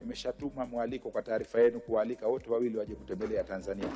nimeshatuma mwaliko kwa taarifa yenu kuwaalika wote wawili waje kutembelea Tanzania.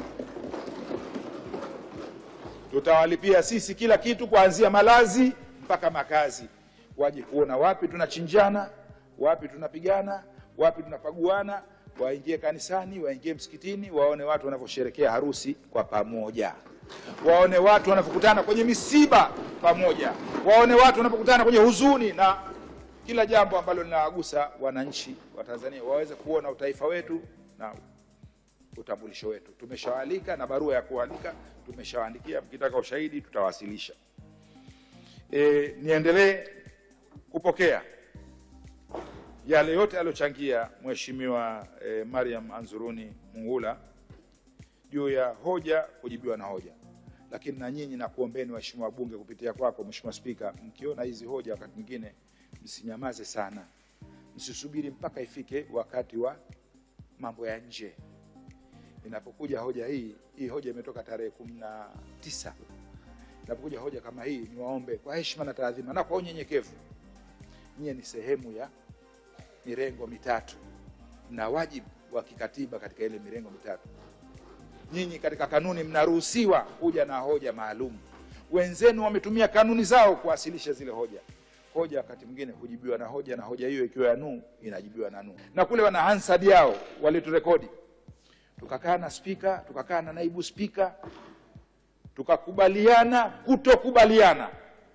Tutawalipia sisi kila kitu kuanzia malazi mpaka makazi, waje kuona wapi tunachinjana, wapi tunapigana, wapi tunapaguana, waingie kanisani, waingie msikitini, waone watu wanavyosherekea harusi kwa pamoja, waone watu wanavyokutana kwenye misiba pamoja, waone watu wanapokutana kwenye huzuni na kila jambo ambalo linawagusa wananchi wa Tanzania, waweze kuona utaifa wetu na utambulisho wetu. Tumeshawaalika na barua ya kualika tumeshawaandikia, mkitaka ushahidi tutawasilisha. E, niendelee kupokea yale yote aliyochangia Mheshimiwa e, Mariam Anzuruni Mungula juu ya hoja kujibiwa na hoja, lakini na nyinyi nakuombeni waheshimiwa wabunge kupitia kwako Mheshimiwa Spika, mkiona hizi hoja wakati mwingine msinyamaze sana, msisubiri mpaka ifike wakati wa mambo ya nje. Inapokuja hoja hii, hii hoja imetoka tarehe kumi na tisa. Inapokuja hoja kama hii, niwaombe kwa heshima na taadhima na kwa unyenyekevu, nyie ni sehemu ya mirengo mitatu na wajibu wa kikatiba katika ile mirengo mitatu. Nyinyi katika kanuni mnaruhusiwa kuja na hoja maalum. Wenzenu wametumia kanuni zao kuwasilisha zile hoja. Hoja wakati mwingine hujibiwa na hoja, na hoja hiyo ikiwa ya nuu inajibiwa na nuu. Na kule wana Hansard yao waliturekodi, tukakaa na spika, tukakaa na naibu spika, tukakubaliana kutokubaliana,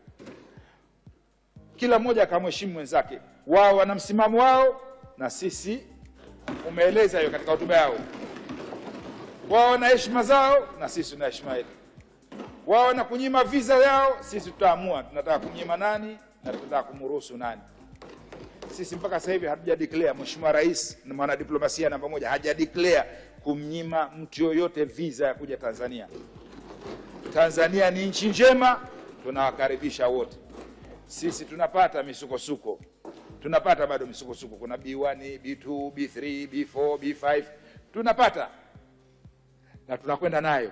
kila mmoja akamheshimu mwenzake. Wao wana msimamo wao na sisi, umeeleza hiyo katika hotuba yao. Wao wana heshima zao na sisi tuna heshima yetu. Wao wana kunyima visa yao, sisi tutaamua tunataka kunyima nani na tunataka kumruhusu nani. Sisi mpaka sasa hivi hatuja declare, Mheshimiwa Rais na mwanadiplomasia namba moja haja declare kumnyima mtu yoyote visa ya kuja Tanzania. Tanzania ni nchi njema, tunawakaribisha wote. Sisi tunapata misukosuko, tunapata bado misukosuko. Kuna B1, B2, B3, B4, B5 tunapata na tunakwenda nayo.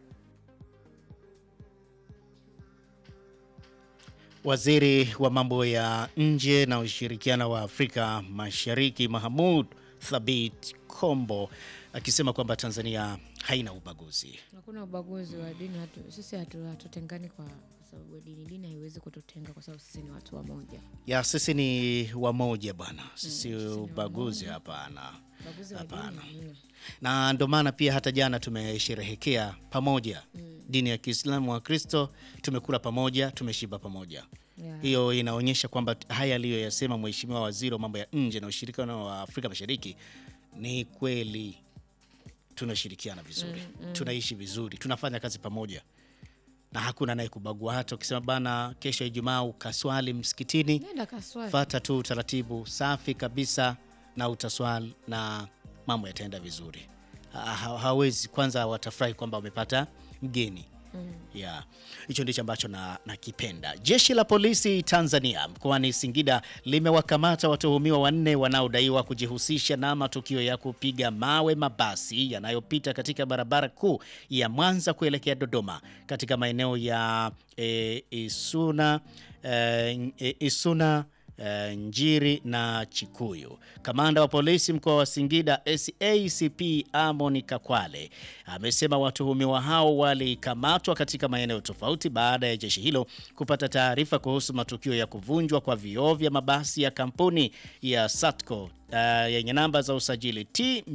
Waziri wa mambo ya nje na ushirikiano wa Afrika Mashariki Mahmud Thabit Kombo akisema kwamba Tanzania haina ubaguzi. Hakuna ubaguzi wa dini hatu, sisi hatu- hatutengani kwa kwa sababu ya dini. Dini haiwezi kututenga kwa sababu sisi ni watu wamoja. Ya sisi ni wamoja bwana, sisi sisi ni ubaguzi hapana. Ubaguzi wa dini Hapana. hamna. na ndo maana pia hata jana tumesherehekea pamoja dini ya Kiislamu wa Kristo, tumekula pamoja, tumeshiba pamoja. Yeah. Hiyo inaonyesha kwamba haya aliyoyasema Mheshimiwa Waziri wa mambo ya nje na ushirikiano wa Afrika Mashariki ni kweli. Tunashirikiana vizuri, tunaishi vizuri, tunafanya kazi pamoja na hakuna naye kubagua. Hata ukisema bana, kesho Ijumaa ukaswali msikitini, Nenda kaswali. fata tu utaratibu safi kabisa na utaswali na mambo yataenda vizuri. Ha- ha- Hawezi kwanza, watafurahi kwamba wamepata mgeni ya hicho ndicho ambacho na nakipenda. Jeshi la polisi Tanzania mkoani Singida limewakamata watuhumiwa wanne wanaodaiwa kujihusisha na matukio ya kupiga mawe mabasi yanayopita katika barabara kuu ya Mwanza kuelekea Dodoma katika maeneo ya e, Isuna, e, e, Isuna eh, Njiri na Chikuyu. Kamanda wa polisi mkoa wa Singida SACP Amon Kakwale amesema watuhumiwa hao walikamatwa katika maeneo tofauti baada ya jeshi hilo kupata taarifa kuhusu matukio ya kuvunjwa kwa vioo vya mabasi ya kampuni ya Satco uh, yenye namba za usajili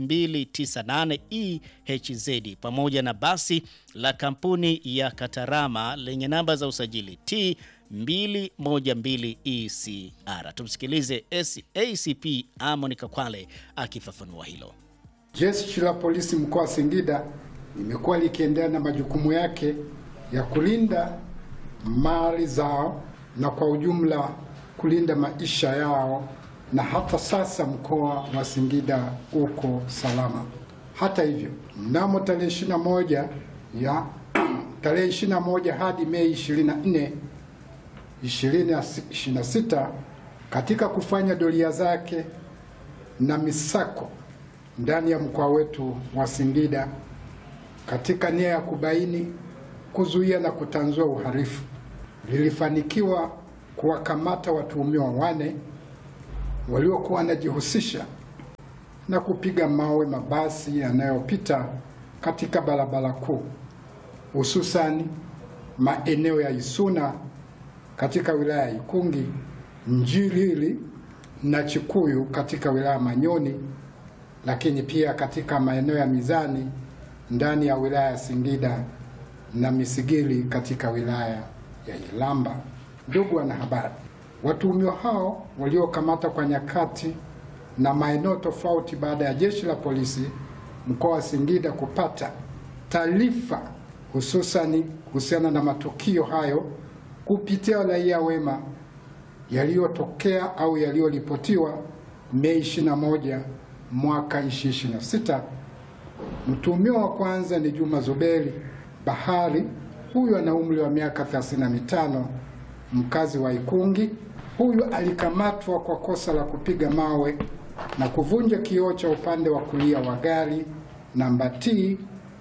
T298 EHZ pamoja na basi la kampuni ya Katarama lenye namba za usajili T 212 ECR. Tumsikilize ACP Amon Kakwale akifafanua hilo. Jeshi la polisi mkoa wa Singida limekuwa likiendelea na majukumu yake ya kulinda mali zao na kwa ujumla kulinda maisha yao, na hata sasa mkoa wa Singida uko salama. Hata hivyo, mnamo tarehe 21 ya tarehe 21 hadi Mei 24 2026 katika kufanya doria zake na misako ndani ya mkoa wetu wa Singida katika nia ya kubaini, kuzuia na kutanzua uhalifu, lilifanikiwa kuwakamata watuhumiwa wane waliokuwa wanajihusisha na kupiga mawe mabasi yanayopita katika barabara kuu, hususani maeneo ya Isuna katika wilaya ya Ikungi, Njilili na Chikuyu katika wilaya ya Manyoni, lakini pia katika maeneo ya Mizani ndani ya wilaya ya Singida na Misigili katika wilaya ya Ilamba. Ndugu wanahabari, watuhumiwa hao waliokamata kwa nyakati na maeneo tofauti baada ya jeshi la polisi mkoa wa Singida kupata taarifa hususani kuhusiana na matukio hayo kupitia raia wema yaliyotokea au yaliyoripotiwa Mei 21 mwaka 2026. Mtuhumiwa wa kwanza ni Juma Zuberi Bahari. Huyu ana umri wa miaka 35, mkazi wa Ikungi. Huyu alikamatwa kwa kosa la kupiga mawe na kuvunja kioo cha upande wa kulia wa gari namba T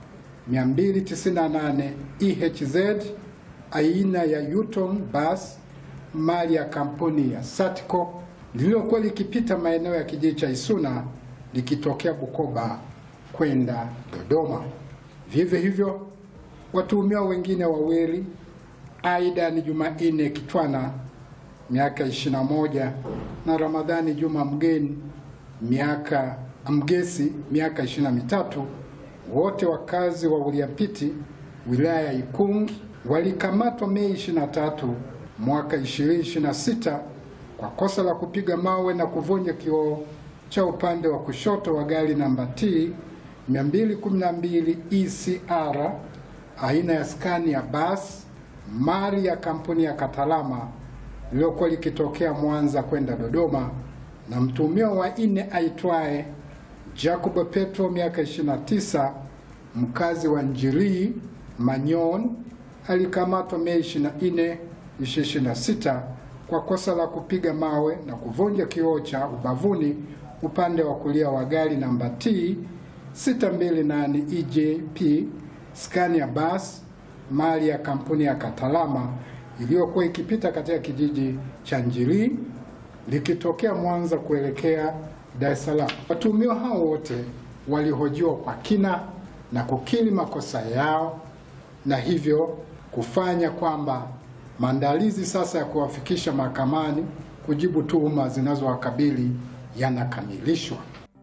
298 EHZ aina ya Yutong bus mali ya kampuni ya Satco lililokuwa likipita maeneo ya kijiji cha Isuna likitokea Bukoba kwenda Dodoma. Vivyo hivyo watuhumiwa wengine wawili Aida ni Jumanne Kitwana miaka 21 na Ramadhani Juma Mgeni miaka Mgesi miaka 23 wote wakazi wa Uliampiti wilaya ya Ikungi walikamatwa Mei 23 mwaka 2026 kwa kosa la kupiga mawe na kuvunja kioo cha upande wa kushoto wa gari namba T 212 ECR aina ya Scania bus mali ya kampuni ya Katalama lililokuwa likitokea Mwanza kwenda Dodoma, na mtuhumiwa wa nne aitwaye Jacob Petro miaka 29 mkazi wa Njiri Manyon alikamatwa Mei 24, 2026 kwa kosa la kupiga mawe na kuvunja kioo cha ubavuni upande wa kulia wa gari namba T 628 EJP Scania bus mali ya kampuni ya Katalama iliyokuwa ikipita katika kijiji cha Njiri likitokea Mwanza kuelekea Dar es Salaam. Watuhumiwa hao wote walihojiwa kwa kina na kukiri makosa yao na hivyo kufanya kwamba maandalizi sasa ya kuwafikisha mahakamani kujibu tuhuma zinazowakabili yanakamilishwa.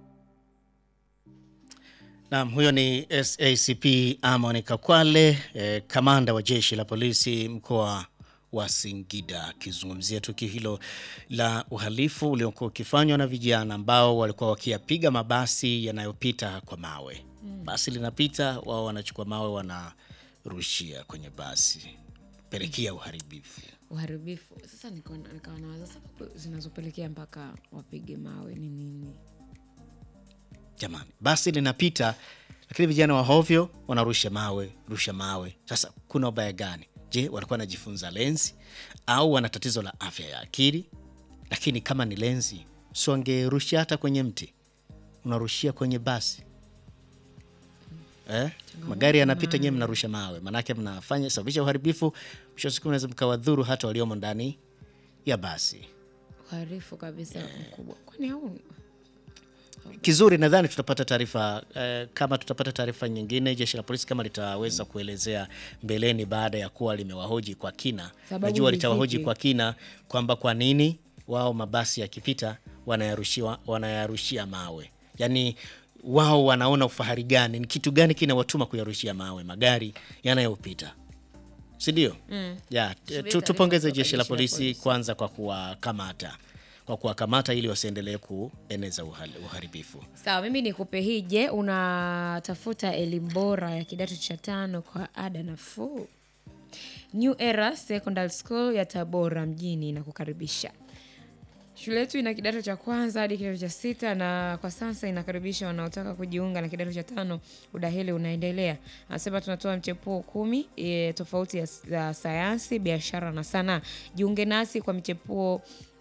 Naam, huyo ni SACP Amon Kakwale, eh, kamanda wa jeshi la polisi mkoa wa Singida akizungumzia tukio hilo la uhalifu uliokuwa ukifanywa na vijana ambao walikuwa wakiyapiga mabasi yanayopita kwa mawe. Basi linapita, wao wanachukua mawe wanarushia kwenye basi, pelekea uharibifu. uharibifu sasa nikawa nikawa nawaza sababu zinazopelekea mpaka wapige mawe ni nini Jamani, basi linapita, lakini vijana wa hovyo wanarusha mawe, rusha mawe. Sasa kuna ubaya gani? Je, walikuwa wanajifunza lenzi au wana tatizo la afya ya akili? Lakini kama ni lenzi, si wangerushia hata kwenye mti, unarushia kwenye basi eh? Magari yanapita, nyewe mnarusha mawe, manake mnafanya sababisha uharibifu. Mwisho wa siku mnaweza mkawadhuru hata waliomo ndani ya basi. uharifu kabisa mkubwa kwani au Kizuri, nadhani tutapata taarifa eh, kama tutapata taarifa nyingine, jeshi la polisi kama litaweza kuelezea mbeleni, baada ya kuwa limewahoji kwa kina. Sababu Najua ni litawahoji zipi? kwa kina kwamba kwa nini wao mabasi yakipita wanayarushiwa wanayarushia mawe, yaani wao wanaona ufahari gani? Ni kitu gani kinawatuma kuyarushia mawe magari yanayopita, si ndio? Ya, Subiri tu, tupongeze taarifa jeshi la kutoka jeshi la polisi kwanza kwa kuwakamata kwa kuwakamata ili wasiendelee kueneza uhali- uharibifu. sawa mimi nikupe hii je unatafuta elimu bora ya kidato cha tano kwa ada nafuu new era secondary school ya tabora mjini inakukaribisha shule yetu ina kidato cha kwanza hadi kidato cha sita na kwa sasa inakaribisha wanaotaka kujiunga na kidato cha tano udahili unaendelea anasema tunatoa mchepuo kumi e, tofauti ya, ya sayansi biashara na sanaa jiunge nasi kwa mchepuo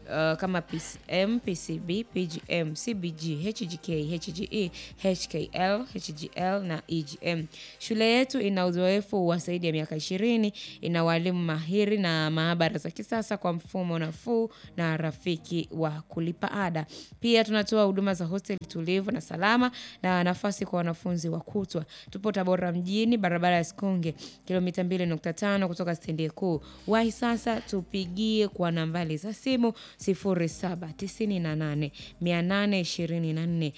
uh, kama PCM, PCB, PGM, CBG, HGK, HGE, HKL, HGL na EGM. Shule yetu ina uzoefu wa zaidi ya miaka 20, ina walimu mahiri na maabara za kisasa kwa mfumo nafuu na rafiki wa kulipa ada. Pia tunatoa huduma za hosteli tulivu na salama na nafasi kwa wanafunzi wa kutwa. Tupo Tabora mjini, barabara ya Sikonge, kilomita 2.5 kutoka stendi kuu. Wahi sasa, tupigie kwa nambari za simu 0798 824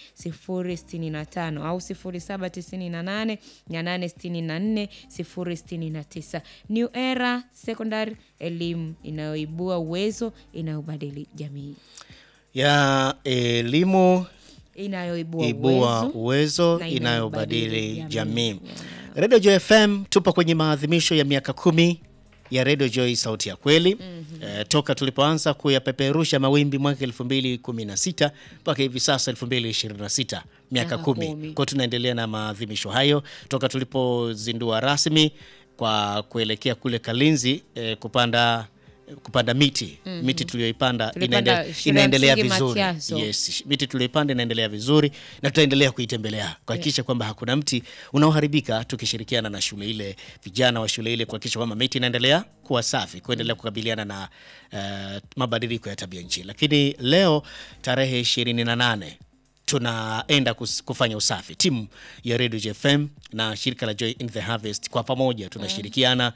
065 au 0798 864 069. New Era Secondary, elimu inayoibua uwezo, inayobadili jamii, ya elimu inayoibua ibua uwezo uwezo na inayobadili inayobadili jamii. jamii. Radio Joy FM tupo kwenye maadhimisho ya miaka kumi ya Radio Joy sauti ya kweli eh, toka tulipoanza kuyapeperusha mawimbi mwaka 2016 mpaka hivi sasa 2026 miaka Miaka kumi. kumi. Kwa tunaendelea na maadhimisho hayo toka tulipozindua rasmi kwa kuelekea kule Kalinzi eh, kupanda kupanda miti miti tuliyoipanda Tulipanda inaende- shule ya inaendelea msingi vizuri Matiaso. yes, miti tuliyoipanda inaendelea vizuri na tutaendelea kuitembelea kuhakikisha kwamba hakuna mti unaoharibika, tukishirikiana na shule ile, vijana wa shule ile, kuhakikisha kwamba miti inaendelea kuwa safi, kuendelea kukabiliana na eh, mabadiliko ya tabia nchi. Lakini leo tarehe 28 tunaenda kus- kufanya usafi. Timu ya Radio JFM na shirika la Joy in the Harvest kwa pamoja tunashirikiana.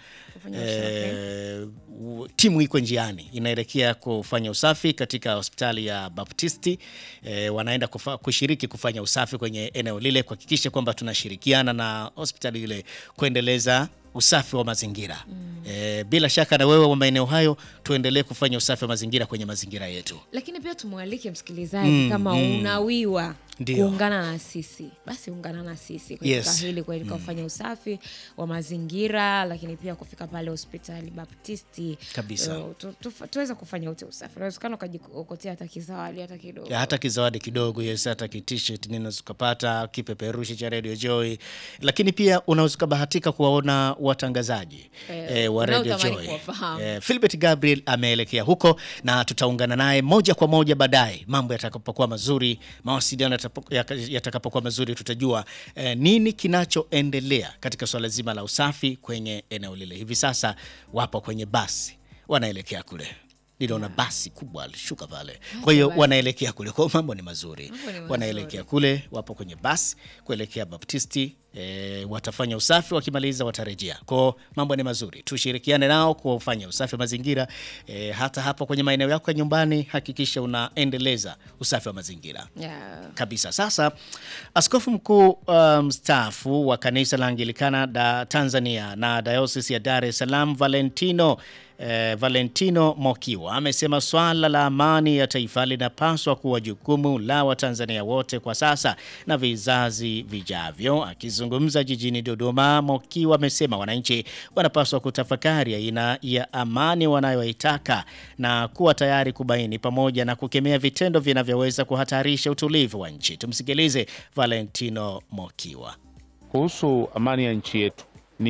Eh, u- timu iko njiani inaelekea kufanya usafi katika hospitali ya Baptisti. Eh, wanaenda kufa, kushiriki kufanya usafi kwenye eneo lile kuhakikisha kwamba tunashirikiana na hospitali ile kuendeleza usafi wa mazingira. Eh, bila shaka na wewe wa maeneo hayo tuendelee kufanya usafi wa mazingira kwenye mazingira yetu. lakini pia tumwalike msikilizaji kama unawiwa Ndio. kuungana na sisi basi ungana na sisi katika Yes. hili katika kufanya usafi wa mazingira lakini pia kufika pale hospitali baptisti Kabisa. uh, tu, tu, tuweze kufanya ute usafi unawezekana ukajiokotea hata kizawadi hata kidogo Ya, hata kizawadi kidogo yes, hata kitishet ninaweza ukapata kipeperushi cha Radio Joy, lakini pia unaweza ukabahatika kuwaona watangazaji Eh, eh, wa Radio unaotamani Joy. kuwafahamu. Eh, Philbert Gabriel ameelekea huko na tutaungana naye moja kwa moja baadaye, mambo yatakapokuwa mazuri, mawasiliano yatapo- yaka- yatakapokuwa mazuri, tutajua eh, nini kinachoendelea katika swala zima la usafi kwenye eneo lile. Hivi sasa wapo kwenye basi wanaelekea kule niliona basi kubwa alishuka pale, kwa hiyo basi. wanaelekea kule, kwa hiyo mambo ni mazuri, Mambo ni mazuri. wanaelekea kule, wapo kwenye basi kuelekea Baptisti. E, watafanya usafi, wakimaliza watarejea. Kwao mambo ni mazuri, tushirikiane nao kufanya usafi wa mazingira. E, hata hapo kwenye maeneo yako ya nyumbani, hakikisha unaendeleza usafi wa mazingira yeah. kabisa. Sasa askofu mkuu uh, mstaafu wa kanisa la Anglikana da Tanzania na dayosisi ya Dar es Salaam Valentino eh, Valentino Mokiwa amesema swala la amani ya taifa linapaswa kuwa jukumu la Watanzania wote kwa sasa na vizazi vijavyo. Akizungumza jijini Dodoma, Mokiwa amesema wananchi wanapaswa kutafakari aina ya amani wanayoitaka na kuwa tayari kubaini pamoja na kukemea vitendo vinavyoweza kuhatarisha utulivu wa nchi. Tumsikilize Valentino Mokiwa. Kuhusu amani ya nchi yetu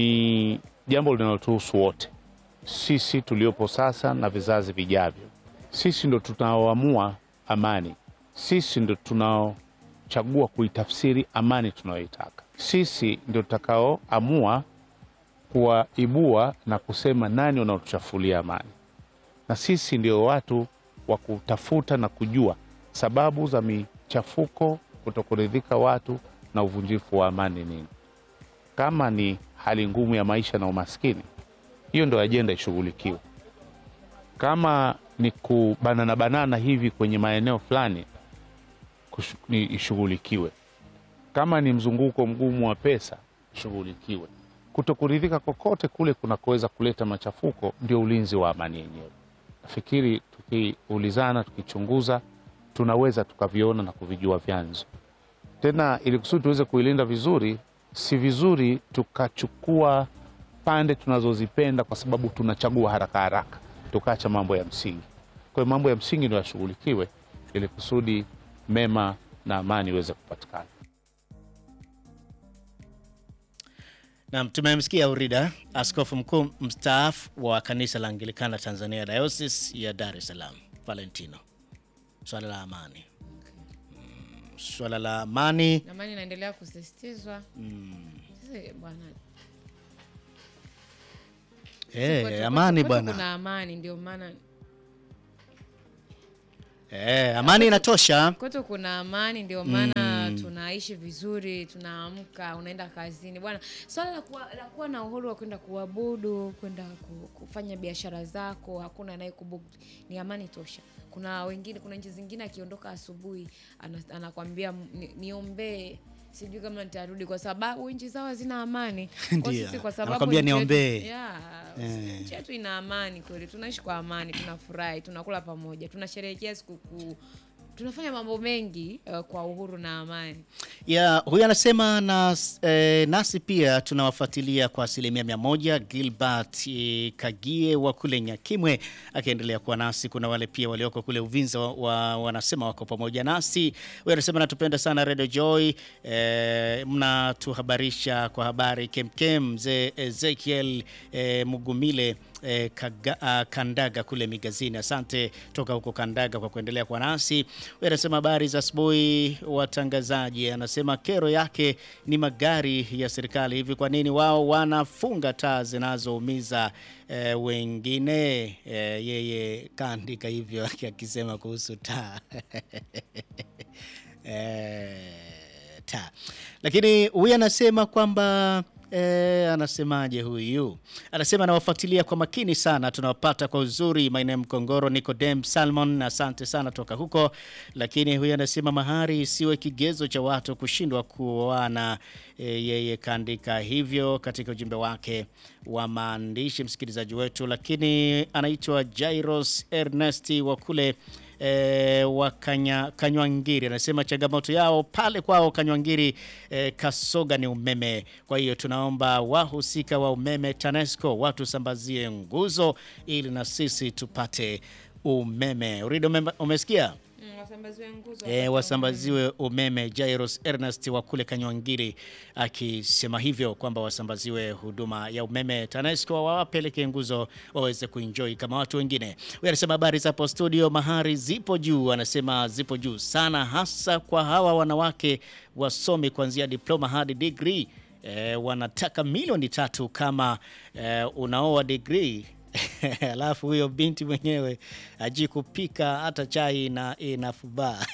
ni jambo linalotuhusu wote, sisi tuliopo sasa na vizazi vijavyo. Sisi ndo tunaoamua amani, sisi ndo tunaochagua kuitafsiri amani tunayoitaka. Sisi ndio tutakaoamua kuwaibua na kusema nani wanaotuchafulia amani, na sisi ndio watu wa kutafuta na kujua sababu za michafuko, kutokuridhika watu na uvunjifu wa amani nini. Kama ni hali ngumu ya maisha na umaskini, hiyo ndio ajenda ishughulikiwe. Kama ni kubanana banana hivi kwenye maeneo fulani, kushu- ni ishughulikiwe. Kama ni mzunguko mgumu wa pesa, ishughulikiwe. Kutokuridhika kokote kule kunakoweza kuleta machafuko, ndio ulinzi wa amani yenyewe. Nafikiri tukiulizana, tukichunguza, tunaweza tukaviona na kuvijua vyanzo tena ili kusudi tuweze kuilinda vizuri, si vizuri tukachukua pande tunazozipenda kwa sababu tunachagua haraka haraka, tukaacha mambo ya msingi. Kwa hiyo mambo ya msingi ndio yashughulikiwe ili kusudi mema na amani iweze kupatikana. Nam, tumemsikia Urida, askofu mkuu mstaafu wa kanisa la Anglikana Tanzania Diocese ya Dar es Salaam. Valentino, swala la amani mm, swala la amani Amani inaendelea kusisitizwa. Sasa bwana, eh, kwetu- amani kwetu bwana Kuna amani ndio maana eh, amani inatosha. kwetu kuna amani ndio maana tunaishi vizuri, tunaamka, unaenda kazini bwana. Swala la kuwa, la kuwa na uhuru wa kwenda kuabudu, kwenda ku- kufanya biashara zako, hakuna anayekubugu, ni amani tosha. Kuna wengine, kuna nchi zingine akiondoka asubuhi ana- anakwambia "Ni- niombee sijui kama nitarudi kwa sababu nchi zao hazina amani. Kwa Ndio. sisi kwa sababu Anakwambia nchi yetu- niombee. Yeah, nchi yetu ina amani kweli, tunaishi kwa amani, tunafurahi, tunakula pamoja, tunasherehekea sikukuu, tunafanya mambo mengi uh, kwa uhuru na amani. ya huyu anasema na, eh, nasi pia tunawafuatilia kwa asilimia mia moja. Gilbert eh, Kagie wa kule Nyakimwe akiendelea kuwa nasi. Kuna wale pia walioko kule Uvinza wa, wa, wanasema wako pamoja nasi. Huyu anasema natupenda sana Radio Joy eh, mnatuhabarisha kwa habari kemkem. Mzee Ezekiel eh, Mugumile eh, kaga, ah, Kandaga kule Migazini. Asante toka huko Kandaga kwa kuendelea kwa nasi. Huyu anasema habari za asubuhi watangazaji. Anasema kero yake ni magari ya serikali. Hivi kwa nini wao wanafunga taa zinazoumiza eh, wengine? Eh, yeye kaandika hivyo akisema kuhusu taa eh, taa. Lakini huyu anasema kwamba E, anasemaje huyu? Anasema anawafuatilia kwa makini sana, tunawapata kwa uzuri maeneo ya Mkongoro. Nicodem Salmon, asante sana toka huko. Lakini huyu anasema mahari isiwe kigezo cha watu kushindwa kuoana. E, yeye kaandika hivyo katika ujumbe wake wa maandishi, msikilizaji wetu. Lakini anaitwa Jairos Ernest wa kule e, wa Kanya, Kanywangiri anasema changamoto yao pale kwao Kanywangiri e, Kasoga ni umeme. Kwa hiyo tunaomba wahusika wa umeme TANESCO watusambazie nguzo ili na sisi tupate umeme. Urido, ume, umesikia? Wasambaziwe nguzo. E, wasambaziwe umeme. Jairos Ernest wa kule Kanywangiri akisema hivyo kwamba wasambaziwe huduma ya umeme TANESCO, wawapeleke nguzo waweze kuenjoy kama watu wengine. Huyu anasema habari za hapo studio, mahari zipo juu, anasema zipo juu sana, hasa kwa hawa wanawake wasomi kuanzia diploma hadi degree. E, wanataka milioni tatu kama e, unaoa degree alafu huyo binti mwenyewe aji kupika hata chai na inafubaa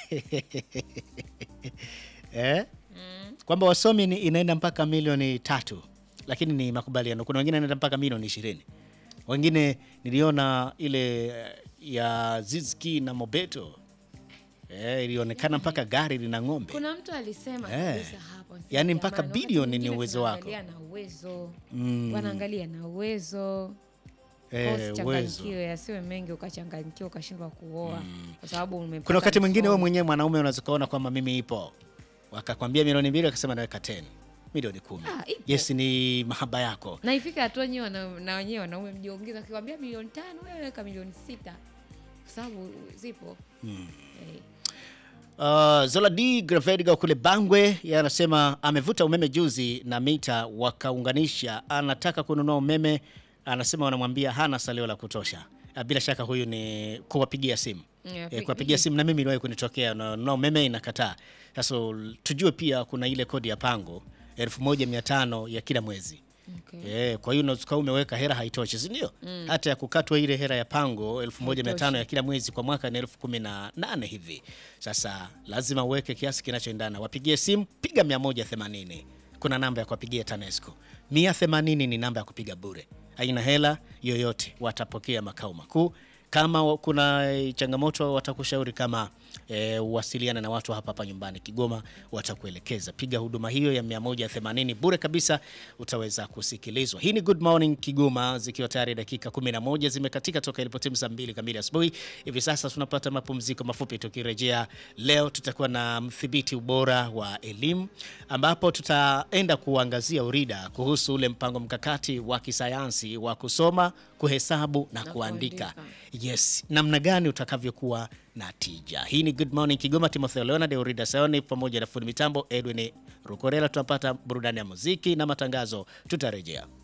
eh? kwamba wasomi ni inaenda mpaka milioni tatu, lakini ni makubaliano. Kuna wengine inaenda mpaka milioni ishirini. Wengine niliona ile eh, ya Zizki na Mobeto eh, ilionekana mpaka gari lina ng'ombe. Kuna mtu alisema Eh. kabisa hapo, anasema, Yaani mpaka jamani, wakati bilioni ni mwingine uwezo wako. tunaangalia na uwezo Mm. wanaangalia na uwezo Eh, Kwa uwezo. usichanganyikiwe, yasiwe mengi ukachanganyikiwa ukashindwa kuoa kwa sababu umepata Kuna wakati mwingine wewe msomo. mwenyewe mwanaume unaweza kuona kwamba mimi ipo, wakakwambia milioni mbili, akasema naweka 10 milioni kumi. Ah, ipo. Yes, ni mahaba yako. na ifika hatua wenyewe wana- na wenyewe wanaume mjiongeza, akikwambia milioni tano wewe weka milioni sita kwa sababu zipo Eh. Uh, Zoladi Gravediga kule Bangwe yeye anasema amevuta umeme juzi na mita wakaunganisha, anataka kununua umeme, anasema wanamwambia hana salio la kutosha. Uh, bila shaka huyu ni kuwapigia simu Yeah, eh, kuwapigia simu na mimi iliwahi kunitokea na, na umeme inakataa. Sasa tujue pia kuna ile kodi ya pango 1500 ya kila mwezi. Okay. Eh, kwa hiyo unaweza kuwa umeweka hera haitoshi, si ndio? Hata ya kukatwa ile hera ya pango 1500 ya kila mwezi kwa mwaka ni elfu kumi na nane hivi. Sasa lazima uweke kiasi kinachoendana. Wapigie simu, piga 180. Kuna namba ya kuwapigia TANESCO. 180 ni namba ya kupiga bure, haina hela yoyote, watapokea makao makuu. Kama wa- kuna eh, changamoto watakushauri kama e, uwasiliana na watu hapa hapa nyumbani Kigoma, watakuelekeza. Piga huduma hiyo ya 180 bure kabisa, utaweza kusikilizwa. Hii ni Good Morning Kigoma, zikiwa tayari dakika 11 zimekatika toka ilipotimu saa mbili kamili asubuhi. Hivi sasa tunapata mapumziko mafupi. Tukirejea leo, tutakuwa na mdhibiti ubora wa elimu, ambapo tutaenda kuangazia urida kuhusu ule mpango mkakati wa kisayansi wa kusoma, kuhesabu na, Na kuandika. kuandika. Yes, namna gani utakavyokuwa na tija. Hii ni Good Morning Kigoma, Timotheo Leonard, Eurida Sayoni pamoja na fundi mitambo Edwin Rukorela. Tunapata burudani ya muziki na matangazo, tutarejea.